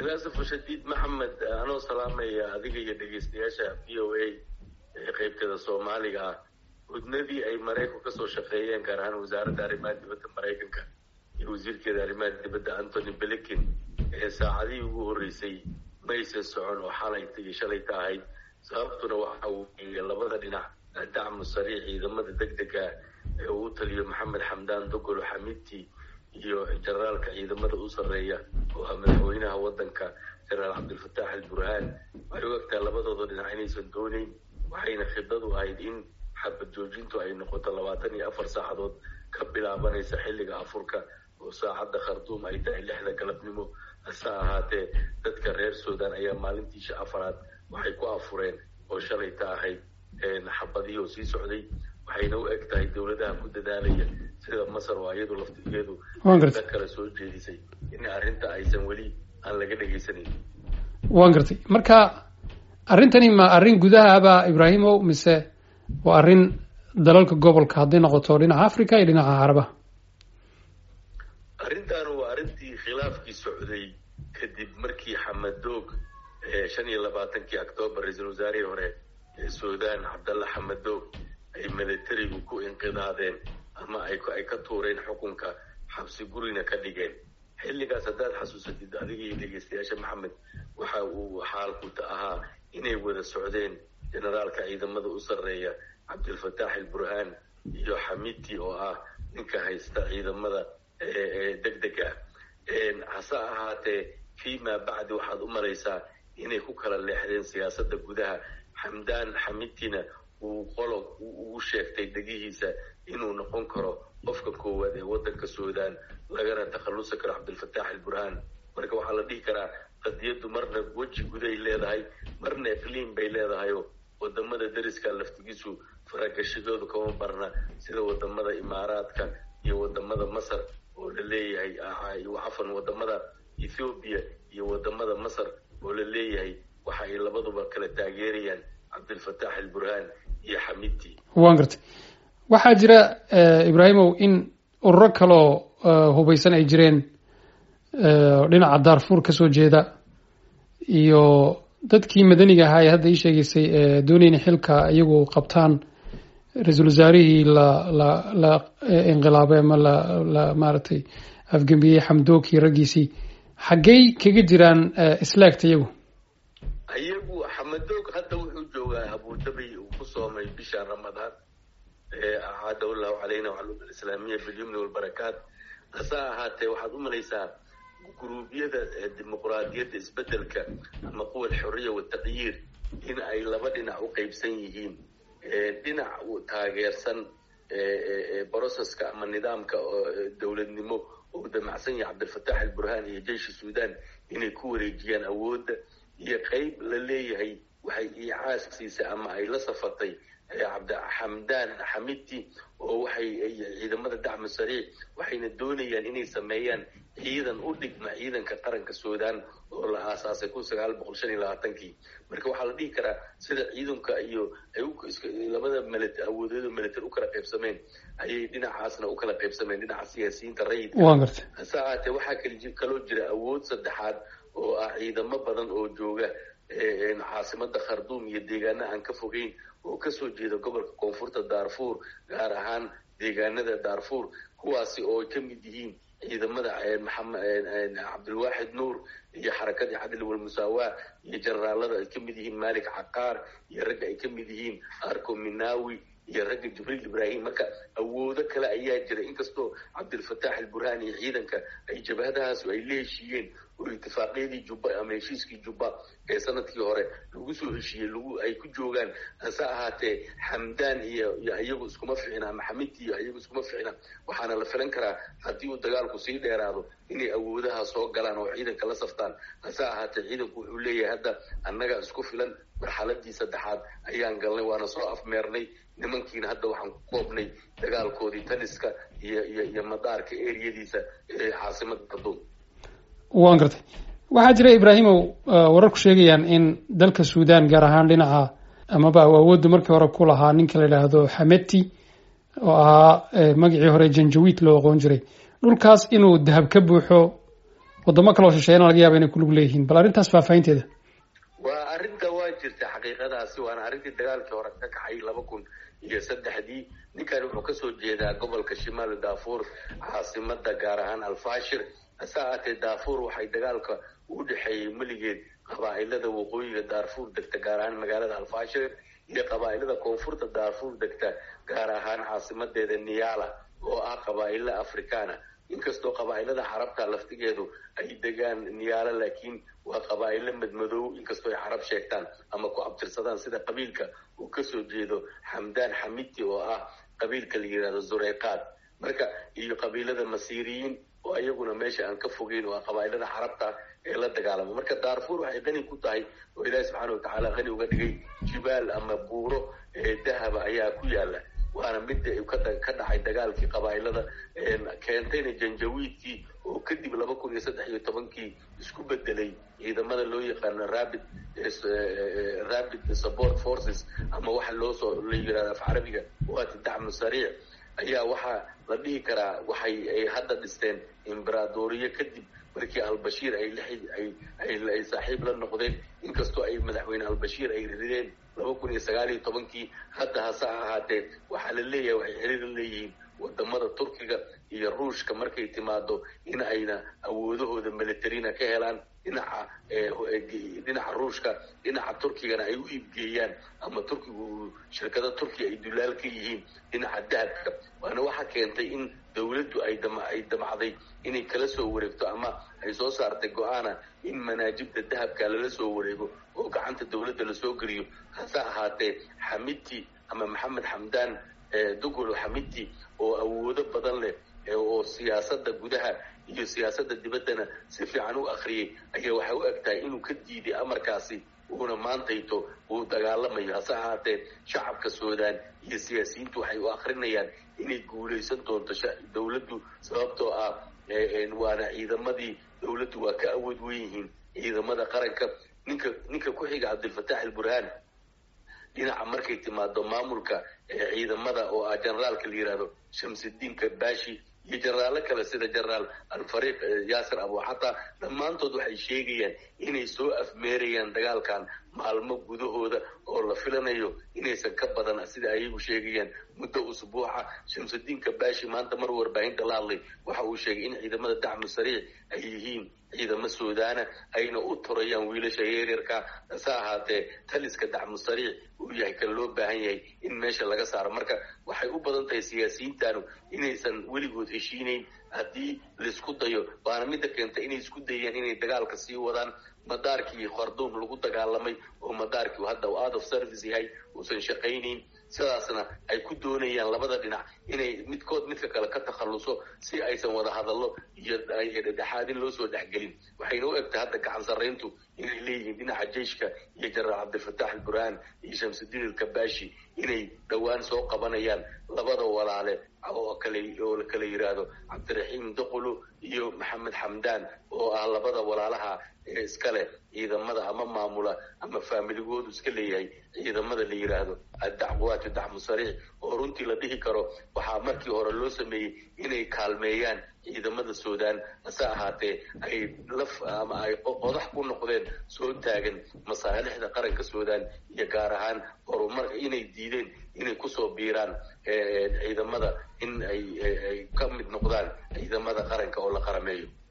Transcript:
ilaasafo shadiid maxamed anoo salaamaya adiga iyo dhegeystayaasha v o a ee qaybteeda soomaaliga ah hudnadii ay maraykanku kasoo shaqeeyeen gaar ahaan wasaaradda arrimaha dibadda maraykanka iyo wasiirkeeda arrimaha dibadda antony blinken ee saacadihii ugu horreysay maysan socon oo xalayta iyo shalayta ahayd sababtuna waxa weeye labada dhinac dacmu sariix ciidamada deg dega ee uu taliyo maxamed xamdaan dogolo xamidti iyo generaalka ciidamada u sarreeya oo ah madaxweynaha waddanka generaal cabdilfataax alburhaan waxay u egtahay labadooda dhinac inaysan dooneyn waxayna khidadu ahayd in xabad joojintu ay noqoto labaatan iyo afar saacadood ka bilaabanaysa xilliga afurka oo saacadda khartuum ay tahay lixda galabnimo hase ahaatee dadka reer sudan ayaa maalintiisha afaraad waxay ku afureen oo shalayta ahayd xabadihii oo sii socday waxayna u eg tahay dowladaha ku dadaalaya sida masar oo iyadu laftigeedu da kale soo jeedisay in arrinta aysan weli aan laga dhegaysanayn waan gartay marka arrintani ma arrin gudahaaba ibraahimow mise waa arrin dalalka gobolka hadday noqoto dhinaca africa iyo dhinaca carabaha arrintan waa arrintii khilaafkii socday kadib markii xamadoog shan iyo labaatankii octoobar ra-iisul wasaarihii hore ee sudan cabdalla xamadoog ay militarigu ku inqidaadeen ama ay ay ka tuureen xukunka xabsi gurina ka dhigeen xilligaas haddaad xasuusatid adiga iyo dhegeystayaasha maxamed waxa uu xaalku ahaa inay wada socdeen generaalka ciidamada u sarreeya cabdilfataax alburhaan iyo xamiti oo ah ninka haysta ciidamada deg dega hase ahaatee fima bacdi waxaad u malaysaa inay ku kala leexdeen siyaasadda gudaha xamdaan xamitina uu qolo ugu sheegtay degihiisa inuu noqon karo qofka koowaad ee waddanka sudan lagana takhallusi karo cabdilfataax alburhaan marka waxaa la dhihi karaa qadiyaddu marna weji guday leedahay marna iqliim bay leedahayoo wadamada deriska laftigiisu faragashadoodu kama barna sida wadamada imaaraadka iyo wadamada masar oo la leeyahay cafan wadamada ethoobiya iyo wadamada masar oo la leeyahay waxa ay labaduba kala taageerayaan cabdilfataax alburhaan iyo xamidti waan gartay waxaa jira ibraahimow in ururo kaloo hubaysan ay jireen dhinaca daarfuur kasoo jeeda iyo dadkii madaniga ahaa ee hadda ii sheegaysay doonayna xilka iyagu qabtaan ra-iisul wasaarihii la la la inqilaabay ama la la maaragtay afgembiyey xamdookii raggiisii xaggey kaga jiraan islaagta iyagu iyagu xamadoog hadda wuxuu joogaa abudabi uu ku soomay bisha ramadaan acaadahu llahu calayna wacalum alislaamiya bilyumni walbarakaat hase ahaatee waxaad u malaysaa guruubyada dimuqraadiyadda isbedelka ama quwa alxuriya wataqyiir in ay laba dhinac u qeybsan yihiin dhinac taageersan broceska ama nidaamka dowladnimo oo damacsan yahay cabdilfataax alburhaan iyo jeyshi sudan inay ku wareejiyaan awoodda iyo qeyb la leeyahay waxay iicaaskiisa ama ay la safatay cabdixamdaan xamidti oo waxay ciidamada dacmu sariic waxayna doonayaan inay sameeyaan ciidan u dhigma ciidanka qaranka sudan oo la aasaasay kun sagaal boqol shan iyo labaatankii marka waxaa la dhihi karaa sida ciidanka iyo ay labada mili awoodeedo military u kala qaybsameen ayay dhinacaasna u kala qaybsameen dhinaca siyaasiyiinta rayidka hase ahaatee waxaa kal kaloo jira awood saddexaad oo ah ciidamo badan oo jooga caasimada kharduum iyo deegaana aan ka fogeyn oo kasoo jeeda gobolka koonfurta daarfuur gaar ahaan deegaanada daarfuur kuwaasi oo ay ka mid yihiin ciidamada cabdilwaaxid nuur iyo xarakadii cadli walmusaawaa iyo generaalada ay ka mid yihiin malik caqaar iyo ragga ay ka mid yihiin arco minawi iyo ragga jibriil ibrahim marka awoodo kale ayaa jira inkastoo cabdilfataax alburhaan iyo ciidanka ay jabhadahaasu ay la heshiiyeen oo itifaaqyadii jubba ama heshiiskii jubba ee sanadkii hore lagu soo heshiiyey lagu ay ku joogaan hase ahaatee xamdaan iyo iyo iyagu iskuma ficna ama xamidti iyo iyagu iskuma ficna waxaana la filan karaa haddii uu dagaalku sii dheeraado inay awoodaha soo galaan oo ciidanka la saftaan hase ahaatee ciidanku wuxuu leeyahay hadda annaga isku filan marxaladii saddexaad ayaan galnay waana soo afmeernay nimankiina hadda waxaan ku koobnay dagaalkoodii taliska iyo iyo iyo madaarka eriyadiisa ee caasimada kharduum waan gartay waxaa jira ibraahimow wararku sheegayaan in dalka sudan gaar ahaan dhinaca amaba awoodda markii hore ku lahaa ninka la yidhaahdo xameti oo ahaa magacii hore janjawiid loo aqoon jiray dhulkaas inuu dahab ka buuxo wadamo kaloo shisheeyana laga yaaba inay kulug leeyihiin bal arrintaas faahfaahinteeda waa arrinta waa jirta xaqiiqadaasi waana arrintii dagaalkii hore ka kaxay laba kun iyo saddexdii ninkan wuxuu kasoo jeedaa gobolka shimaal daafuur caasimada gaar ahaan alfashir hase ahaatee daafuur waxay dagaalka u dhexeeyey meligeed qabaa'ilada waqooyiga daarfuur degta gaar ahaan magaalada alfashir iyo qabaa'ilada koonfurta daarfuur degta gaar ahaan caasimadeeda niyala oo ah qabaa'ilo afrikaana inkastoo qabaa'ilada carabta laftigeedu ay degaan niyaalo laakiin waa qabaa'ilo madmadow inkastoo ay carab sheegtaan ama ku abtirsadaan sida qabiilka uu kasoo jeedo xamdaan xamiti oo ah qabiilka la yihahdo zureyqaad marka iyo qabiilada masiiriyiin oo iyaguna meesha aan ka fogeyn waa qabaa'ilada carabta ee la dagaalama marka daarfuur waxay qani ku tahay oo ilaahi subxaana watacaala qani uga dhigay jibaal ama buuro ee dahaba ayaa ku yaala waana midda ka dhacay dagaalkii qabaa'ilada keentayna janjawiidkii oo kadib laba kun iyo saddex iyo tobankii isku bedelay ciidamada loo yaqaano rabid rabid support forces ama waxa loosoo la yirahdo af carabiga waati dacmu sariic ayaa waxaa la dhihi karaa waxay ay hadda dhisteen imberaadoriye kadib markii albashiir ay ay saaxiib la noqdeen inkastoo ay madaxweyne albashiir ay rideen laba kun iyo sagaal iyo tobankii hadda hase ahaatee waxaa la leeyahay waxay xiriir leeyihiin wadamada turkiga iyo ruushka markay timaado in ayna awoodahooda militarina ka helaan dhinaca dhinaca ruushka dhinaca turkigana ay u iibgeeyaan ama turkigu shirkada turkiga ay dulaal ka yihiin dhinaca dahabka waana waxa keentay in dawladdu ay ay damacday inay kala soo wareegto ama ay soo saartay go-aana in manaajibda dahabka lala soo wareego oo gacanta dawladda lasoo geliyo hase ahaatee xamiti ama maxamed xamdaan dugolo xamiti oo awoodo badan leh oo siyaasada gudaha iyo siyaasada dibaddana si fiican u akriyay ayaa waxay u eg tahay inuu ka diiday amarkaasi uuna maantayto uu dagaalamayo hase ahaatee shacabka suudaan iyo siyaasiyiintu waxay u akrinayaan inay guulaysan doonto dawladdu sababtoo ah waana ciidamadii dawladdu waa ka awood wen yihiin ciidamada qaranka ninka ninka ku xiga cabdilfataax alburhaan dhinaca markay timaado maamulka ciidamada oo ah generaalka la yihahdo shamsidiin kabashi iyo jeneraalo kale sida generaal alfariiq yaasir abuxata dhammaantood waxay sheegayaan inay soo afmeerayaan dagaalkan maalmo gudahooda oo la filanayo inaysan ka badan sida ayagu sheegayaan muddo usbuuca shamsudiin kabashi maanta mar warbaahinta la hadlay waxa uu sheegay in ciidamada dacmu sariic ay yihiin ciidamo suudaana ayna u turayaan wiilasha yaryarka hase ahaatee taliska dacmu sariic uu yahay kan loo baahan yahay in meesha laga saaro marka waxay u badan tahay siyaasiyiintanu inaysan weligood heshiinayn haddii laisku dayo waana midda keenta inay isku dayaan inay dagaalka sii wadaan madaarkii kharduum lagu dagaalamay oo madaarkii hadda uu out of service yahay uusan shaqaynayn sidaasna ay ku doonayaan labada dhinac inay midkood midka kale ka takhalluso si aysan wada hadallo iyo dhexaadin loo soo dhexgelin waxayna u egtay hadda gacan sarrayntu inay leeyihiin dhinaca jeyshka iyo jenaraal cabdilfataax alburhaan iyo shamsudiin alkabashi inay dhowaan soo qabanayaan labada walaale oo kale oo la kala yidhaahdo cabdiraxiim duqulu iyo maxamed xamdaan oo ah labada walaalaha ee iska leh ciidamada ama maamula ama faamiligoodu iska leeyahay ciidamada la yidhaahdo addacwaatu dacmu sariic oo runtii la dhihi karo waxaa markii hore loo sameeyey inay kaalmeeyaan ciidamada suudaan hase ahaatee ay laf ama ay qodax ku noqdeen soo taagan masaalixda qaranka suudaan iyo gaar ahaan horumar inay diideen inay kusoo biiraan ciidamada in ay ay ka mid noqdaan ciidamada qaranka oo la qarameeyo